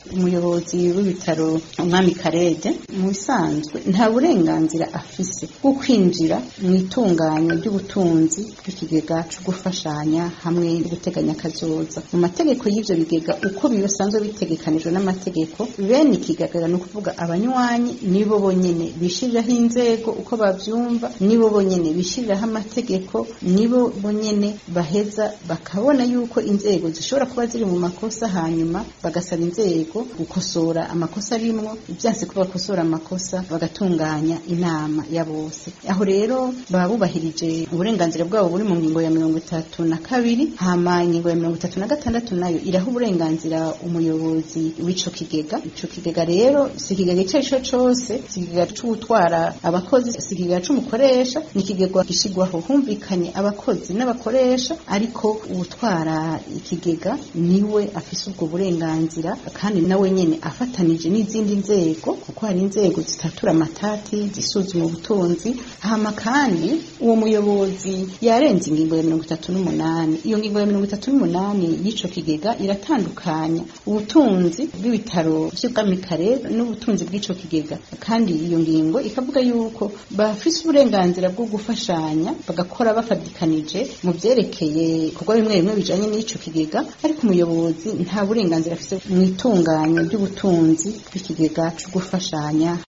umuyobozi w'ibitaro umwami karede mu bisanzwe nta burenganzira afise bwo kwinjira mu itunganya ry'ubutunzi bw'ikigega co gufashanya hamwe no guteganya kazoza mu mategeko y'ivyo bigega uko bisanzwe bitegekanijwe n'amategeko bene ikigega ni ukuvuga abanywanyi nibo bonyene bishiriraho inzego uko bavyumva nibo bonyene bishiriraho amategeko nibo bonyene baheza bakabona yuko inzego zishobora kuba ziri mu makosa hanyuma bagasaba inzego gukosora amakosa arimwo ibyanse ko bakosora amakosa bagatunganya inama ya bose aho rero baba bubahirije uburenganzira bwabo buri mu ngingo ya mirongo itatu na kabiri hama ingingo ya mirongo itatu na gatandatu nayo iraha uburenganzira umuyobozi w'ico kigega ico kigega rero si ikigega ico arico cose si ikigega c'ugutwara abakozi si ikigega c'umukoresha ni ikigega gishigwaho humvikanye abakozi n'abakoresha ariko uwutwara ikigega niwe afise ubwo burenganzira kandi nawe nyene afatanije n'izindi nzego kuko hari inzego zitatura amatati zisuzuma ubutunzi hama kandi uwo muyobozi yarenze ingingo ya mirongo itatu n'umunani iyo ngingo ya mirongo itatu n'umunani y'ico kigega iratandukanya ubutunzi bw'ibitaro vy'ubwami karere n'ubutunzi bw'ico kigega kandi iyo ngingo ikavuga yuko bafise uburenganzira bwo gufashanya bagakora bafadikanije mu vyerekeye ibikorwa bimwe bimwe bijanye n'ico kigega ariko umuyobozi nta burenganzira afise mu itunganya ry'ubutunzi bw'ikigega co gufashanya